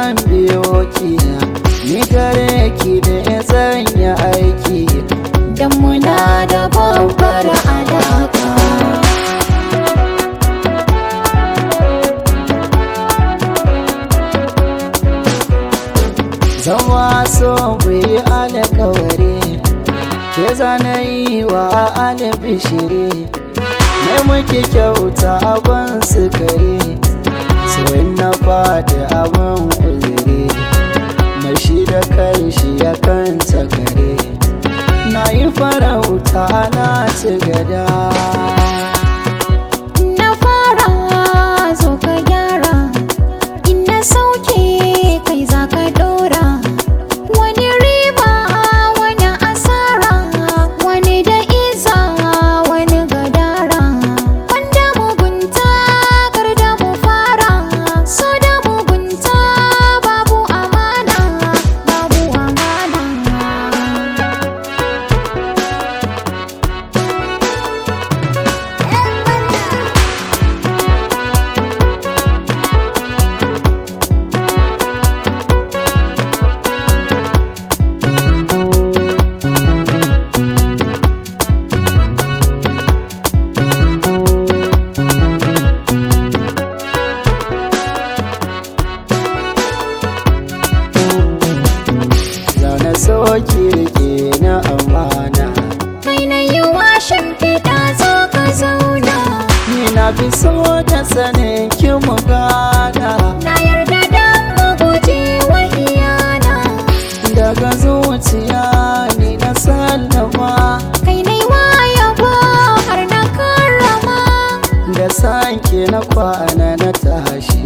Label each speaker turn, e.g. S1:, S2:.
S1: zan biyo ki ni gare ki da ya sanya aiki
S2: Dan muna da babbar alaka
S1: zama so ku yi alkawari ke zana yi wa albishiri mai muke kyauta abin sukari sauyin na fadi abin uzuri mai shi da kai shi ya kan kare na yi farauta na ci gada
S2: Na fara zo ka gyara In na sauke kai za ka dora Wani riba wani asara Wani da iza wani gadara Wanda mugunta kar da mu fara So da mugunta babu amana Babu amana
S1: zaune so kirki na amana
S2: Kai na yi washin fita zo ka zauna
S1: ni na fi so da sanin ki mu gana
S2: Na yarda da mu guje wa iyana
S1: daga zuciya ni na sallama
S2: Kai na yi yabo har na karrama
S1: da sanke na kwana na tashi